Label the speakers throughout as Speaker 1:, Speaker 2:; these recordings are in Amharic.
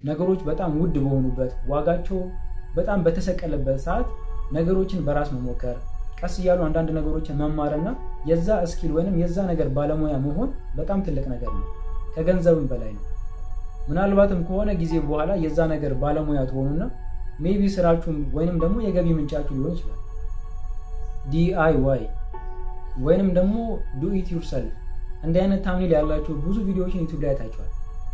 Speaker 1: ነገሮች በጣም ውድ በሆኑበት ዋጋቸው በጣም በተሰቀለበት ሰዓት ነገሮችን በራስ መሞከር ቀስ እያሉ አንዳንድ ነገሮችን መማርና የዛ እስኪል ወይንም የዛ ነገር ባለሙያ መሆን በጣም ትልቅ ነገር ነው። ከገንዘብም በላይ ነው። ምናልባትም ከሆነ ጊዜ በኋላ የዛ ነገር ባለሙያ ትሆኑና ሜቢ ስራችሁም ወይንም ደግሞ የገቢ ምንጫችሁ ሊሆን ይችላል። ዲአይዋይ ወይንም ደግሞ ዱ ኢት ዩርሰልፍ እንዲህ አይነት ታምኔል ያላቸው ብዙ ቪዲዮዎችን ዩቱብ ላይ አይታችኋል።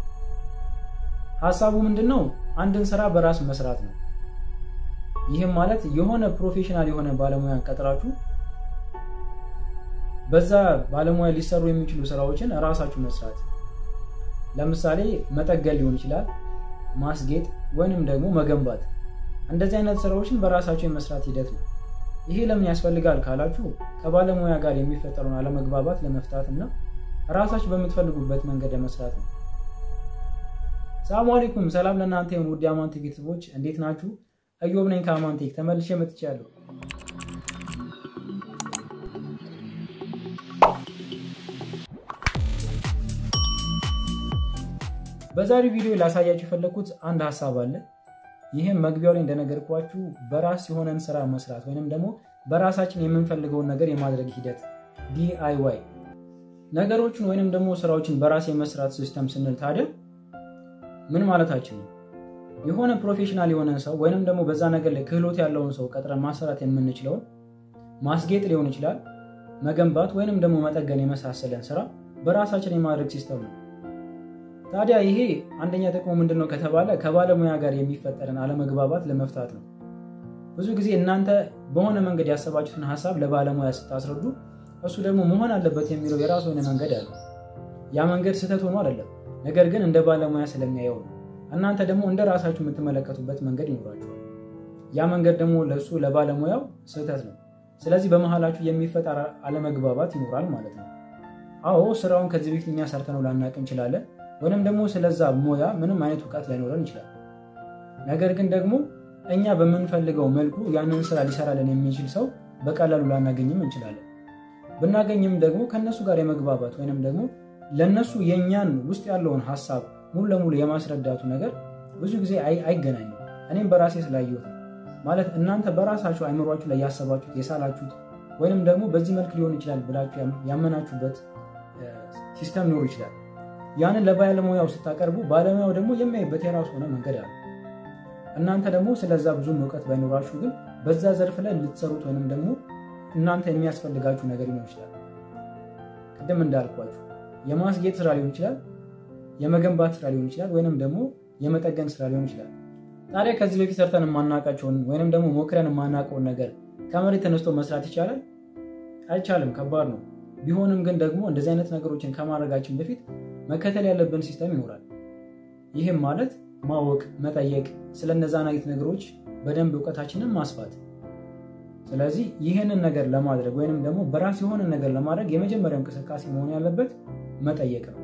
Speaker 1: ሀሳቡ ምንድን ነው? አንድን ስራ በራስ መስራት ነው። ይህም ማለት የሆነ ፕሮፌሽናል የሆነ ባለሙያን ቀጥራችሁ በዛ ባለሙያ ሊሰሩ የሚችሉ ስራዎችን እራሳችሁ መስራት። ለምሳሌ መጠገል ሊሆን ይችላል፣ ማስጌጥ ወይንም ደግሞ መገንባት። እንደዚህ አይነት ስራዎችን በራሳቸው የመስራት ሂደት ነው። ይሄ ለምን ያስፈልጋል ካላችሁ ከባለሙያ ጋር የሚፈጠረውን አለመግባባት ለመፍታት እና ራሳችሁ በምትፈልጉበት መንገድ ለመስራት ነው። ሰላሙ አለይኩም፣ ሰላም ለእናንተ የሆኑ ውድ አማንቴክ ቤተሰቦች እንዴት ናችሁ? እዮብ ነኝ ከአማንቴክ ተመልሼ መጥቻለሁ። በዛሬው ቪዲዮ ላሳያችሁ የፈለግኩት አንድ ሀሳብ አለ። ይህም መግቢያው ላይ እንደነገርኳችሁ በራስ የሆነን ስራ መስራት ወይንም ደግሞ በራሳችን የምንፈልገውን ነገር የማድረግ ሂደት ዲአይዋይ ነገሮችን ወይንም ደግሞ ስራዎችን በራስ የመስራት ሲስተም ስንል ታዲያ ምን ማለታችን ነው? የሆነ ፕሮፌሽናል የሆነን ሰው ወይንም ደግሞ በዛ ነገር ላይ ክህሎት ያለውን ሰው ቀጥረን ማሰራት የምንችለውን ማስጌጥ ሊሆን ይችላል፣ መገንባት ወይንም ደግሞ መጠገን የመሳሰለን ስራ በራሳችን የማድረግ ሲስተም ነው። ታዲያ ይሄ አንደኛ ጥቅሙ ምንድን ነው ከተባለ ከባለሙያ ጋር የሚፈጠርን አለመግባባት ለመፍታት ነው። ብዙ ጊዜ እናንተ በሆነ መንገድ ያሰባችሁትን ሀሳብ ለባለሙያ ስታስረዱ እሱ ደግሞ መሆን አለበት የሚለው የራሱ የሆነ መንገድ አለ። ያ መንገድ ስህተት ሆኖ አይደለም፣ ነገር ግን እንደ ባለሙያ ስለሚያየው ነው። እናንተ ደግሞ እንደ ራሳችሁ የምትመለከቱበት መንገድ ይኖራችኋል። ያ መንገድ ደግሞ ለእሱ ለባለሙያው ስህተት ነው። ስለዚህ በመሀላችሁ የሚፈጠር አለመግባባት ይኖራል ማለት ነው። አዎ ስራውን ከዚህ በፊት እኛ ሰርተነው ላናቅ እንችላለን ወይንም ደግሞ ስለዛ ሙያ ምንም አይነት እውቀት ላይኖረን ይችላል። ነገር ግን ደግሞ እኛ በምንፈልገው መልኩ ያንን ስራ ሊሰራልን የሚችል ሰው በቀላሉ ላናገኝም እንችላለን። ብናገኝም ደግሞ ከነሱ ጋር የመግባባት ወይንም ደግሞ ለነሱ የእኛን ውስጥ ያለውን ሀሳብ ሙሉ ለሙሉ የማስረዳቱ ነገር ብዙ ጊዜ አይገናኝም። እኔም በራሴ ስላየሁት ነው። ማለት እናንተ በራሳችሁ አይምሯችሁ ላይ ያሰባችሁት የሳላችሁት ወይንም ደግሞ በዚህ መልክ ሊሆን ይችላል ብላችሁ ያመናችሁበት ሲስተም ሊኖር ይችላል። ያንን ለባለሙያው ስታቀርቡ ባለሙያው ደግሞ የሚያይበት የራሱ ሆነ መንገድ አለ። እናንተ ደግሞ ስለዛ ብዙም እውቀት ባይኖራችሁ ግን በዛ ዘርፍ ላይ ልትሰሩት ወይንም ደግሞ እናንተ የሚያስፈልጋችሁ ነገር ሊሆን ይችላል። ቅድም እንዳልኳችሁ የማስጌጥ ስራ ሊሆን ይችላል፣ የመገንባት ስራ ሊሆን ይችላል፣ ወይንም ደግሞ የመጠገን ስራ ሊሆን ይችላል። ታዲያ ከዚህ በፊት ሰርተን የማናውቃቸውን ወይንም ደግሞ ሞክረን የማናውቀውን ነገር ከመሬት ተነስቶ መስራት ይቻላል? አይቻልም። ከባድ ነው። ቢሆንም ግን ደግሞ እንደዚህ አይነት ነገሮችን ከማድረጋችን በፊት መከተል ያለብን ሲስተም ይኖራል። ይህም ማለት ማወቅ፣ መጠየቅ፣ ስለነዛን አይነት ነገሮች በደንብ እውቀታችንን ማስፋት። ስለዚህ ይህንን ነገር ለማድረግ ወይንም ደግሞ በራስ የሆነ ነገር ለማድረግ የመጀመሪያው እንቅስቃሴ መሆን ያለበት መጠየቅ ነው።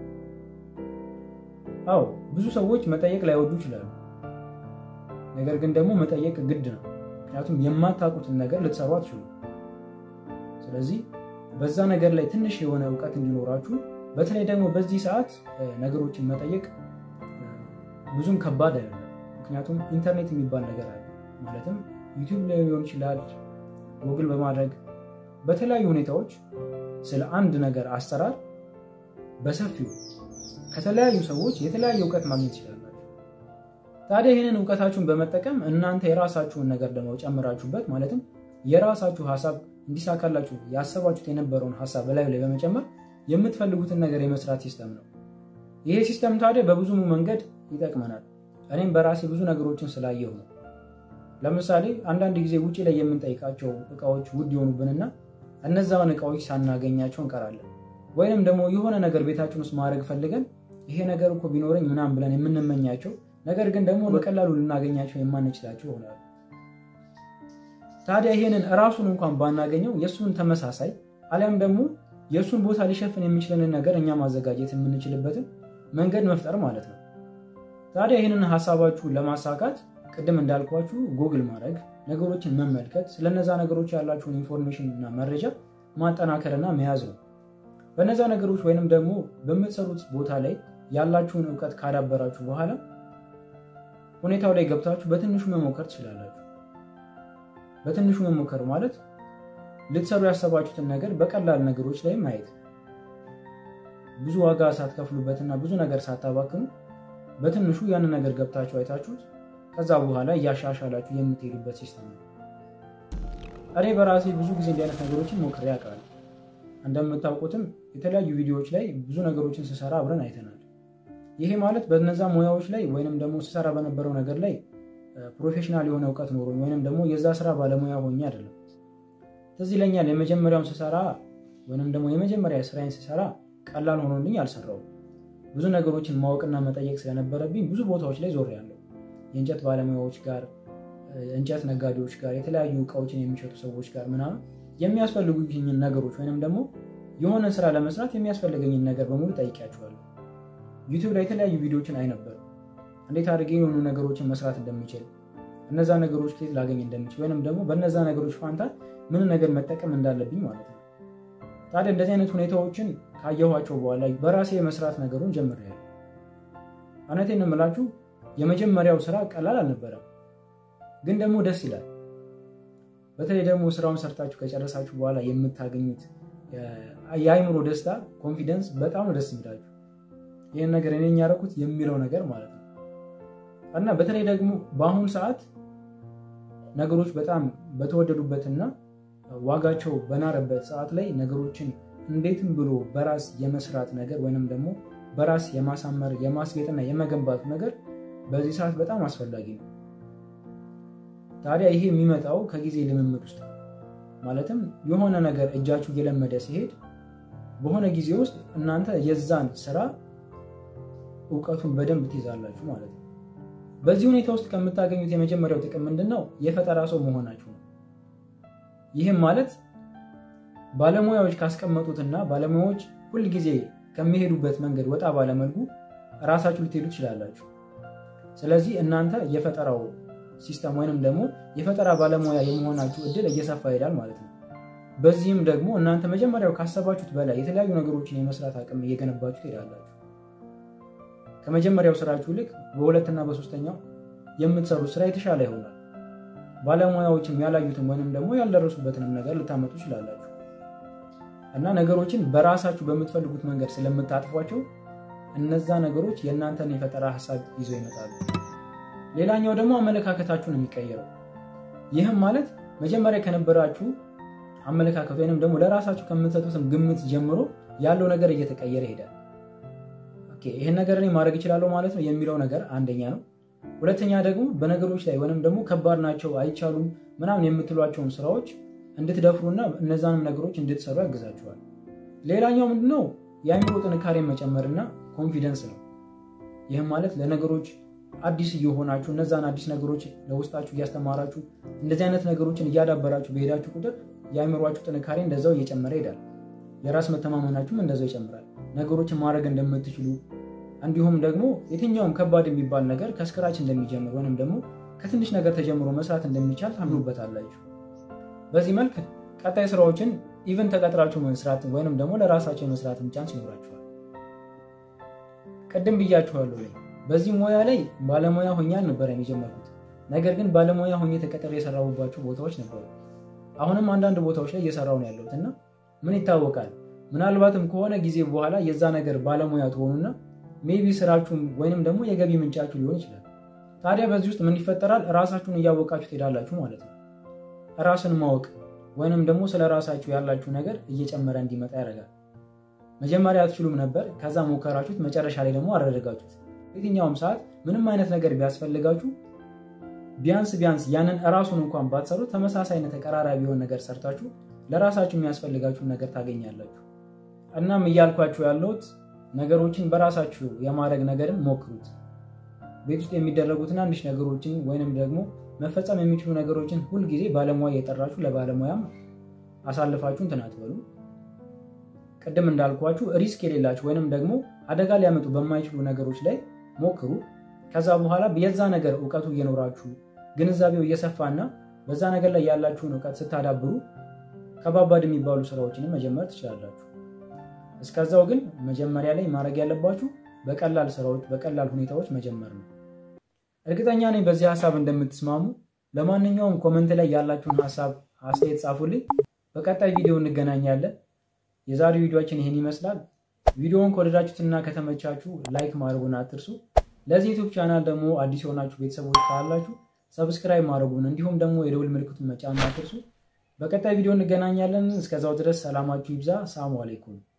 Speaker 1: አዎ ብዙ ሰዎች መጠየቅ ላይወዱ ይችላሉ። ነገር ግን ደግሞ መጠየቅ ግድ ነው። ምክንያቱም የማታውቁትን ነገር ልትሰሩ አትችሉም። ስለዚህ በዛ ነገር ላይ ትንሽ የሆነ እውቀት እንዲኖራችሁ በተለይ ደግሞ በዚህ ሰዓት ነገሮችን መጠየቅ ብዙም ከባድ አይደለም። ምክንያቱም ኢንተርኔት የሚባል ነገር አለ። ማለትም ዩቲዩብ ላይ ሊሆን ይችላል፣ ጉግል በማድረግ በተለያዩ ሁኔታዎች ስለ አንድ ነገር አሰራር በሰፊው ከተለያዩ ሰዎች የተለያየ እውቀት ማግኘት ይችላላችሁ። ታዲያ ይህንን እውቀታችሁን በመጠቀም እናንተ የራሳችሁን ነገር ደግሞ ጨምራችሁበት ማለትም የራሳችሁ ሀሳብ እንዲሳካላችሁ ያሰባችሁት የነበረውን ሀሳብ በላዩ ላይ በመጨመር የምትፈልጉትን ነገር የመስራት ሲስተም ነው። ይሄ ሲስተም ታዲያ በብዙ መንገድ ይጠቅመናል። እኔም በራሴ ብዙ ነገሮችን ስላየሁ ነው። ለምሳሌ አንዳንድ ጊዜ ውጭ ላይ የምንጠይቃቸው እቃዎች ውድ የሆኑብንና እነዛን እቃዎች ሳናገኛቸው እንቀራለን። ወይንም ደግሞ የሆነ ነገር ቤታችን ውስጥ ማድረግ ፈልገን ይሄ ነገር እኮ ቢኖረኝ ምናምን ብለን የምንመኛቸው ነገር ግን ደግሞ በቀላሉ ልናገኛቸው የማንችላቸው ይሆናሉ። ታዲያ ይሄንን እራሱን እንኳን ባናገኘው የእሱን ተመሳሳይ አሊያም ደግሞ የእሱን ቦታ ሊሸፍን የሚችለንን ነገር እኛ ማዘጋጀት የምንችልበትን መንገድ መፍጠር ማለት ነው። ታዲያ ይህንን ሀሳባችሁን ለማሳካት ቅድም እንዳልኳችሁ ጉግል ማድረግ፣ ነገሮችን መመልከት፣ ስለነዛ ነገሮች ያላችሁን ኢንፎርሜሽን እና መረጃ ማጠናከርና መያዝ ነው። በነዛ ነገሮች ወይንም ደግሞ በምትሰሩት ቦታ ላይ ያላችሁን እውቀት ካዳበራችሁ በኋላ ሁኔታው ላይ ገብታችሁ በትንሹ መሞከር ትችላላችሁ። በትንሹ መሞከር ማለት ልትሰሩ ያሰባችሁትን ነገር በቀላል ነገሮች ላይ ማየት፣ ብዙ ዋጋ ሳትከፍሉበትና ብዙ ነገር ሳታባክኑ በትንሹ ያንን ነገር ገብታችሁ አይታችሁት ከዛ በኋላ እያሻሻላችሁ የምትሄዱበት ሲስተም ነው። እኔ በራሴ ብዙ ጊዜ እንዲህ አይነት ነገሮችን ሞክሬ አውቃለሁ። እንደምታውቁትም የተለያዩ ቪዲዮዎች ላይ ብዙ ነገሮችን ስሰራ አብረን አይተናል። ይሄ ማለት በነዛ ሙያዎች ላይ ወይንም ደግሞ ስሰራ በነበረው ነገር ላይ ፕሮፌሽናል የሆነ እውቀት ኖሮኝ ወይንም ደግሞ የዛ ስራ ባለሙያ ሆኜ አይደለም። ትዝ ይለኛል የመጀመሪያውን ስሰራ ወይንም ደግሞ የመጀመሪያ ስራዬን ስሰራ ቀላል ሆኖልኝ አልሰራውም። ብዙ ነገሮችን ማወቅና መጠየቅ ስለነበረብኝ ብዙ ቦታዎች ላይ ዞሬያለሁ። የእንጨት ባለሙያዎች ጋር፣ እንጨት ነጋዴዎች ጋር፣ የተለያዩ እቃዎችን የሚሸጡ ሰዎች ጋር ምናምን የሚያስፈልጉኝን ነገሮች ወይንም ደግሞ የሆነ ስራ ለመስራት የሚያስፈልገኝን ነገር በሙሉ ጠይቂያቸዋለሁ። ዩቲዩብ ላይ የተለያዩ ቪዲዮዎችን አይ ነበር። እንዴት አድርጌ የሆኑ ነገሮችን መስራት እንደምችል፣ እነዛ ነገሮች ከየት ላገኝ እንደምችል ወይንም ደግሞ በእነዛ ነገሮች ፋንታ ምን ነገር መጠቀም እንዳለብኝ ማለት ነው። ታዲያ እንደዚህ አይነት ሁኔታዎችን ካየኋቸው በኋላ በራሴ የመስራት ነገሩን ጀምሬያለሁ። እውነቴን ነው የምላችሁ የመጀመሪያው ስራ ቀላል አልነበረም፣ ግን ደግሞ ደስ ይላል። በተለይ ደግሞ ስራውን ሰርታችሁ ከጨረሳችሁ በኋላ የምታገኙት የአይምሮ ደስታ ኮንፊደንስ በጣም ነው ደስ የሚላችሁ። ይህን ነገር እኔ ያደረኩት የሚለው ነገር ማለት ነው እና በተለይ ደግሞ በአሁኑ ሰዓት ነገሮች በጣም በተወደዱበትና ዋጋቸው በናረበት ሰዓት ላይ ነገሮችን እንዴትም ብሎ በራስ የመስራት ነገር ወይንም ደግሞ በራስ የማሳመር የማስጌጥና የመገንባቱ ነገር በዚህ ሰዓት በጣም አስፈላጊ ነው። ታዲያ ይሄ የሚመጣው ከጊዜ ልምምድ ውስጥ ነው። ማለትም የሆነ ነገር እጃችሁ እየለመደ ሲሄድ በሆነ ጊዜ ውስጥ እናንተ የዛን ስራ እውቀቱን በደንብ ትይዛላችሁ ማለት ነው። በዚህ ሁኔታ ውስጥ ከምታገኙት የመጀመሪያው ጥቅም ምንድን ነው? የፈጠራ ሰው መሆናችሁ ነው። ይህም ማለት ባለሙያዎች ካስቀመጡትና ባለሙያዎች ሁልጊዜ ከሚሄዱበት መንገድ ወጣ ባለመልኩ እራሳችሁ ልትሄዱ ትችላላችሁ። ስለዚህ እናንተ የፈጠራው ሲስተም ወይንም ደግሞ የፈጠራ ባለሙያ የመሆናችሁ እድል እየሰፋ ይሄዳል ማለት ነው። በዚህም ደግሞ እናንተ መጀመሪያው ካሰባችሁት በላይ የተለያዩ ነገሮችን የመስራት አቅም እየገነባችሁ ትሄዳላችሁ። ከመጀመሪያው ስራችሁ ልክ በሁለትና በሶስተኛው የምትሰሩት ስራ የተሻለ ይሆናል። ባለሙያዎችም ያላዩትም ወይንም ደግሞ ያልደረሱበትንም ነገር ልታመጡ ይችላላችሁ እና ነገሮችን በራሳችሁ በምትፈልጉት መንገድ ስለምታጥፏቸው እነዛ ነገሮች የእናንተን የፈጠራ ሀሳብ ይዘው ይመጣሉ። ሌላኛው ደግሞ አመለካከታችሁ ነው የሚቀየረው። ይህም ማለት መጀመሪያ ከነበራችሁ አመለካከት ወይንም ደግሞ ለራሳችሁ ከምትሰጡትም ግምት ጀምሮ ያለው ነገር እየተቀየረ ይሄዳል። ይህን ነገር እኔ ማድረግ እችላለሁ ማለት ነው የሚለው ነገር አንደኛ ነው። ሁለተኛ ደግሞ በነገሮች ላይ ወይንም ደግሞ ከባድ ናቸው አይቻሉም ምናምን የምትሏቸውን ስራዎች እንድትደፍሩና እነዛንም ነገሮች እንድትሰሩ ያግዛችኋል። ሌላኛው ምንድነው የአእምሮ ጥንካሬን መጨመርና ኮንፊደንስ ነው። ይህም ማለት ለነገሮች አዲስ እየሆናችሁ እነዛን አዲስ ነገሮች ለውስጣችሁ እያስተማራችሁ እንደዚህ አይነት ነገሮችን እያዳበራችሁ በሄዳችሁ ቁጥር የአእምሯችሁ ጥንካሬ እንደዛው እየጨመረ ይሄዳል። የራስ መተማመናችሁም እንደዛው ይጨምራል። ነገሮችን ማድረግ እንደምትችሉ እንዲሁም ደግሞ የትኛውም ከባድ የሚባል ነገር ከስክራች እንደሚጀምር ወይም ደግሞ ከትንሽ ነገር ተጀምሮ መስራት እንደሚቻል ታምኑበታላችሁ። በዚህ መልክ ቀጣይ ስራዎችን ኢቨን ተቀጥራችሁ መስራት ወይንም ደግሞ ለራሳቸው የመስራትም ቻንስ ይኖራችኋል። ቅድም ብያችኋለሁ ላይ በዚህ ሙያ ላይ ባለሙያ ሆኜ አልነበረም የጀመርኩት። ነገር ግን ባለሙያ ሆኜ ተቀጥሬ የሰራሁባቸው ቦታዎች ነበሩ። አሁንም አንዳንድ ቦታዎች ላይ እየሰራሁ ነው ያለሁት እና ምን ይታወቃል ምናልባትም ከሆነ ጊዜ በኋላ የዛ ነገር ባለሙያ ትሆኑና ሜቢ ስራችሁም ወይንም ደግሞ የገቢ ምንጫችሁ ሊሆን ይችላል። ታዲያ በዚህ ውስጥ ምን ይፈጠራል? ራሳችሁን እያወቃችሁ ትሄዳላችሁ ማለት ነው። ራስን ማወቅ ወይንም ደግሞ ስለ ራሳችሁ ያላችሁ ነገር እየጨመረ እንዲመጣ ያደርጋል። መጀመሪያ አትችሉም ነበር፣ ከዛ ሞከራችሁት፣ መጨረሻ ላይ ደግሞ አደረጋችሁት። የትኛውም ሰዓት ምንም አይነት ነገር ቢያስፈልጋችሁ ቢያንስ ቢያንስ ያንን እራሱን እንኳን ባትሰሩ ተመሳሳይነት ተቀራራቢ የሆነ ነገር ሰርታችሁ ለራሳችሁ የሚያስፈልጋችሁን ነገር ታገኛላችሁ። እናም እያልኳችሁ ያለሁት ነገሮችን በራሳችሁ የማድረግ ነገርን ሞክሩት። ቤት ውስጥ የሚደረጉ ትናንሽ ነገሮችን ወይንም ደግሞ መፈጸም የሚችሉ ነገሮችን ሁልጊዜ ባለሙያ እየጠራችሁ ለባለሙያም አሳልፋችሁ እንትን አትበሉ። ቅድም እንዳልኳችሁ ሪስክ የሌላችሁ ወይንም ደግሞ አደጋ ሊያመጡ በማይችሉ ነገሮች ላይ ሞክሩ። ከዛ በኋላ የዛ ነገር እውቀቱ እየኖራችሁ ግንዛቤው እየሰፋና በዛ ነገር ላይ ያላችሁን እውቀት ስታዳብሩ ከባባድ የሚባሉ ስራዎችንም መጀመር ትችላላችሁ። እስከዛው ግን መጀመሪያ ላይ ማድረግ ያለባችሁ በቀላል ስራዎች፣ በቀላል ሁኔታዎች መጀመር ነው። እርግጠኛ ነኝ በዚህ ሀሳብ እንደምትስማሙ። ለማንኛውም ኮመንት ላይ ያላችሁን ሀሳብ አስተያየት ጻፉልኝ። በቀጣይ ቪዲዮ እንገናኛለን። የዛሬው ቪዲዮችን ይህን ይመስላል። ቪዲዮውን ከወደዳችሁትና ከተመቻችሁ ላይክ ማድረጉን አትርሱ። ለዚህ ዩቱብ ቻናል ደግሞ አዲስ የሆናችሁ ቤተሰቦች ካላችሁ ሰብስክራይብ ማድረጉን እንዲሁም ደግሞ የደውል ምልክቱን መጫን አትርሱ። በቀጣይ ቪዲዮ እንገናኛለን። እስከዛው ድረስ ሰላማችሁ ይብዛ። ሰላሙ አሌይኩም